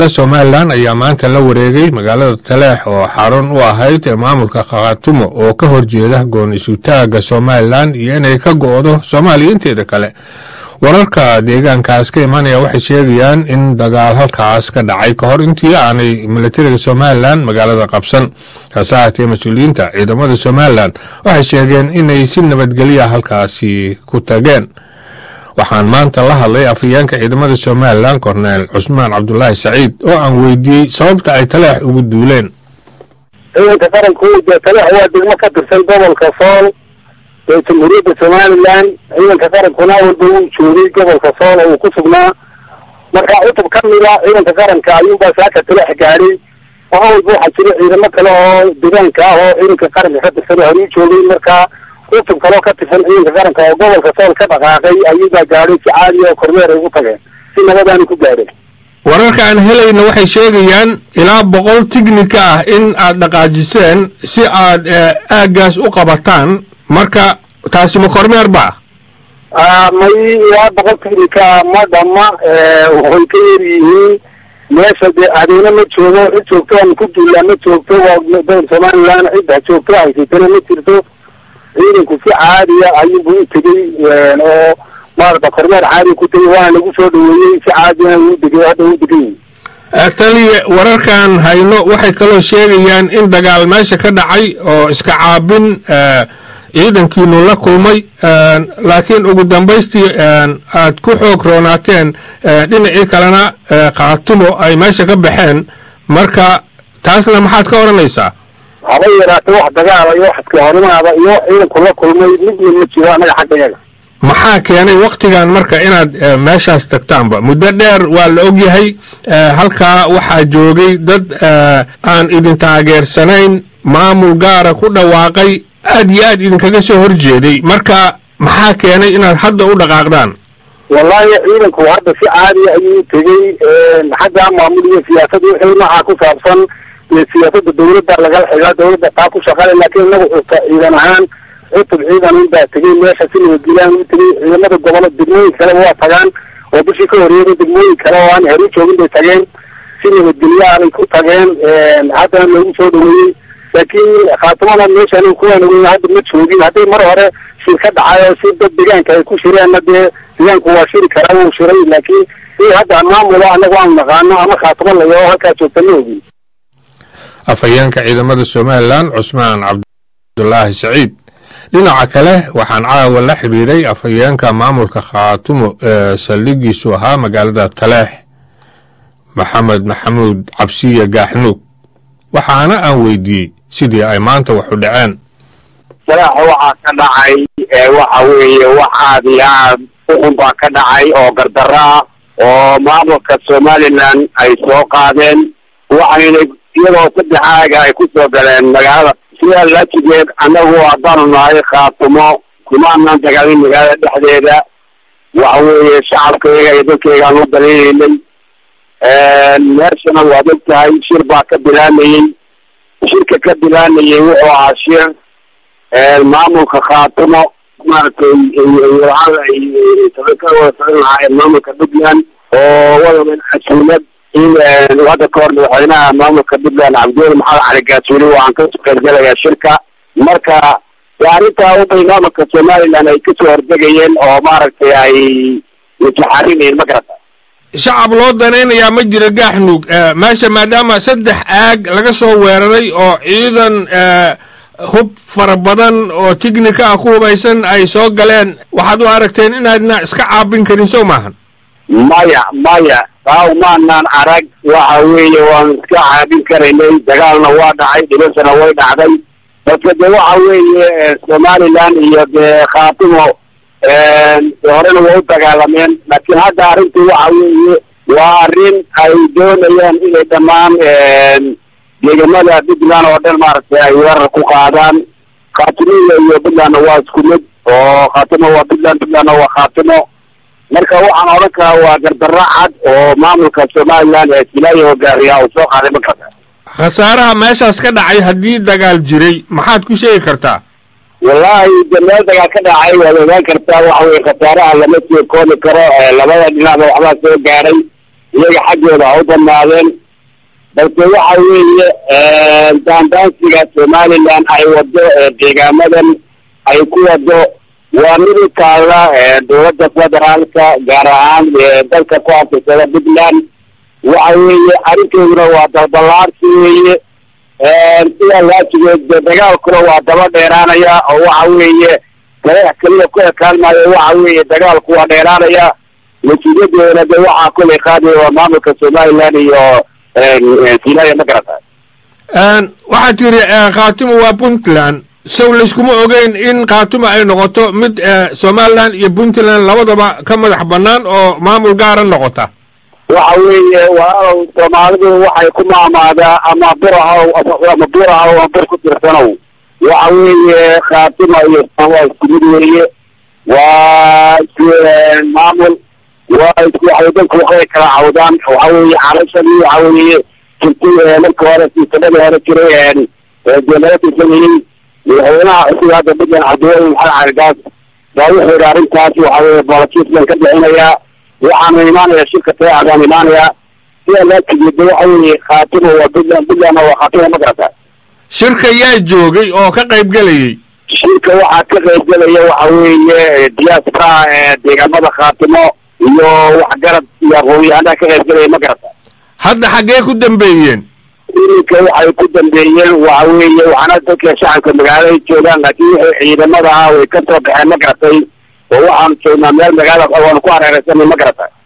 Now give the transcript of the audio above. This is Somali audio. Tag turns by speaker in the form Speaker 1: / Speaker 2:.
Speaker 1: somalilan ayaa maanta la wareegay magaalada taleex oo xarun u ahayd ee maamulka khaatumo oo ka horjeeda goon isutaaga somalilan iyo inay ka go'do soomaaliya inteeda kale wararka deegaankaas ka imanaya waxay sheegayaan in dagaal halkaas ka dhacay ka hor intii aanay milatariga somalilan magaalada qabsan hase ahaatee mas-uuliyiinta ciidamada somalilan waxay sheegeen inay si nabadgelya halkaasi ku tageen waxaan maanta la hadlay afhayeenka ciidamada somalilan korneel cusmaan cabdulaahi saciid oo aan weydiiyey sababta ay taleex ugu duuleen
Speaker 2: ciidanka qaranku dee taleex waa degmo ka tirsan gobolka sool ee jamhuuriyadda somalilan ciidanka qarankuna walba wuu joogay gobolka sool oo uu ku sugnaa marka cutub ka mida ciidanka qaranka ayuunbaa saaka taleex gaadhay oo walba waxaa jira ciidamo kale oo deegaanka ah oo ciidanka qaranka ka tirsan oo horuu joogay marka cutub kaloo ka tirsan ciidanka qaranka oo gobolka sool ka dhaqaaqay ayuubaa gaadhay si caadiya oo kormeer ay ugu tageen si nabadaanu ku gaadhay
Speaker 1: wararka aan helayna waxay sheegayaan ilaa boqol tignika ah in aad dhaqaajiseen si aad aaggaas u qabataan marka taasi ma kormeer ba
Speaker 2: may ilaa boqol tignika ma dhama way ka yar yihiin meesha dee adeena ma joogo cid joogto aan ku duullaa ma joogto waa somalilan cidda joogto haysatana ma jirto ciidanku si caadiya ayuubu u tegey oo maarata kormeer caadiya ku tegey waana lagu soo dhaweeyey si caadiyana uu degay hadda uu degan yihi
Speaker 1: taliya wararkan hayno waxay kaloo sheegayaan in dagaal meesha ka dhacay oo iska caabin ciidankiinu la kulmay laakiin ugu dambaystii aad ku xoog roonaateen dhinacii kalena khaatumo ay meesha ka baxeen marka taasna maxaad ka odhanaysaa
Speaker 2: haba yaraatee wax dagaala iyo wax iskahorimaada iyo ciidanku la kulmay midna ma jiro annaga xagga yaga
Speaker 1: maxaa keenay waktigan marka inaad meeshaas tagtaanba muddo dheer waa la ogyahay halkaa waxaa joogay dad aan idin taageersanayn maamul gaara ku dhawaaqay aad iyo aad idinkaga soo horjeeday marka maxaa keenay inaad hadda u dhaqaaqdaan
Speaker 2: wallahi ciidanku hadda si caadiya ayuu u tegey xagga maamul iyo siyaasad wixii nooca ku saabsan siyaasada dawladda lagala xigaa dawladda taa ku shaqale laakiin inagu xuta ciidan ahaan cutub ciidan unbaa tegey meesha si nabadgelyahan u tegey ciidamada gobolo degmooyin kaleba waa tagaan oo bishii ka horreeyay degmooyin kale oo aan heru joogin bay tageen si nabadgelyaha bay ku tageen haddana loogu soo dhaweeyey laakiin khaatimada meeshaan kuwaan ogeyn hadda ma joogin hadday mar hore shir ka dhacay oo si dad deegaanka ay ku shireenna dee deegaanku waa shiri karaa wuu shiray laakiin in hadda maamulo anagu aanu naqaano ama khaatimo layo halkaa joogta ma ogin
Speaker 1: afhayeenka ciidamada somalilan cusmaan cabdulaahi saciid dhinaca kale waxaan caawa la xidhiiray afhayeenka maamulka khaatumo ee saldhigiisu ahaa magaalada taleex maxamed maxamuud cabsiye gaaxnuug waxaana aan weydiiyey sidii ay maanta waxu dhaceen
Speaker 3: salaaxa waxaa ka dhacay waxa weeye wax aad iyo aad uxun baa ka dhacay oo gardaro ah oo maamulka somalilan ay soo qaadeen waxayna iyadoo saddex aaga ay ku soo galeen magaalada sidaa laajigeed annagu haddaanu nahay khaatumo kuma anaan dagaalin magaalada dhexdeeda waxa weeye shacabkayga iyo dadkaygaan u daliilaynay meeshana waad og tahay shir baa ka bilaamayey shirka ka bilaamayey wuxuu ahaa shir maamulka khaatumo maaragtay ka wada socon lahaayeen maamulka puntland oo wadaban casuumad in hadda ka hor madaxweynaha maamulka puntland cabdiweli maxamed cali gaasuuli waxaan ka qaybgalayaa shirka marka arrintaa ubay maamulka somaliland ay kasoo hordegayeen oo maaragtay ay mutaxarinayeen ma garata
Speaker 1: shacab loo danaynayaa ma jiro gaaxnuug meesha maadaama saddex aag laga soo weeraray oo ciidan hub fara badan oo tignika ah ku hubaysan ay soo galeen waxaad u aragteen inaadna iska caabin karin sow maahan
Speaker 3: maya maya taa umaanaan arag waxa weeye waanu iska caabin karaynay dagaalna waa dhacay dhibasana way dhacday balse de waxa weeye somaliland iyo dee khaatimo horena way u dagaalameen laakiin hadda arrintii waxa weeye waa arrin ay doonayaan inay dhammaan deegamada puntland oo dhan maaragtay ay weerar ku qaadaan khaatimiya iyo puntlandna waa isku mid oo khaatimo waa puntland puntlandna waa khaatimo marka waxaan odhan karaa waa gardaro cad oo maamulka somaliland ee silaayo hogaariya uu soo qaaday markaas
Speaker 1: khasaaraha meeshaas ka dhacay haddii dagaal jiray maxaad ku sheegi kartaa
Speaker 3: wallahi de meel dagaal ka dhacay waad ogaan kartaa waxa weye khasaaraha lama soo koobi karo labada dhinacba waxbaa soo gaaray iyaga xaggooda ha u badnaadeen balse waxa weeye daandaansiga somaliland ay wado deegaamadan ay ku wado waa mid u taalla dowladda federaalka gaar ahaan dalka ku aftirsada puntland waxa weeye arrinteeduna waa dalballaarsi weeye sidaa laajigeed dagaalkuna waa daba dheeraanaya oo waxa weeye dareex keliya ku ekaan maayo waxa weeye dagaalku waa dheeraanaya natiijadeena de waxaa kulay qaadaya waa maamulka somaliland iyo sinaya ma garata
Speaker 1: waxaad tiri khaatimo waa puntland sow layskuma ogeyn in khaatimo ay noqoto mid somaliland iyo puntland labadaba ka madax bannaan oo maamul gaara noqota
Speaker 3: waxa weeye waa soomaalidu waxay ku maamaadaa ama burahaw ama burahaw ama bur ku tirsanow waxa weeye khaatimo iyo waa isku mid weeye waa isku maamul waa isku waxay dadku waxbay kala cawdaan waxa weeye carashadii waxa weeye jirtay marka hore siisadadii hore jiray dee laga tirsanayey madaxweynaha cusub hadda puntland cabdiweli maxamed caligaas baa wuxuu yidhi arrintaas waxa weeye boolatiislan ka bixinayaa waxaanu imaanaya shirka taeca baan imaanayaa sidaa laa tigeeda waxa weeye khaatimo waa puntland puntlandna waa khaatimo ma garata
Speaker 1: shirka yaa joogay oo ka qayb gelayay
Speaker 3: shirka waxaa ka qayb gelaya waxa weeye diaspora deegaamada khaatimo iyo waxgarad iyo aqoon-yahanaa ka qayb gelaya ma garata
Speaker 1: hadda xaggee ku dambeeyeen
Speaker 3: iminka waxay ku dambeeyeen waxa weeye waxaana dadka shacabka magaalada joogaan laakiin wixii ciidamada ah way ka soo baxeen ma garatay oo waxaanu joognaa meel magaalada waanu ku hareeraysanay ma garatay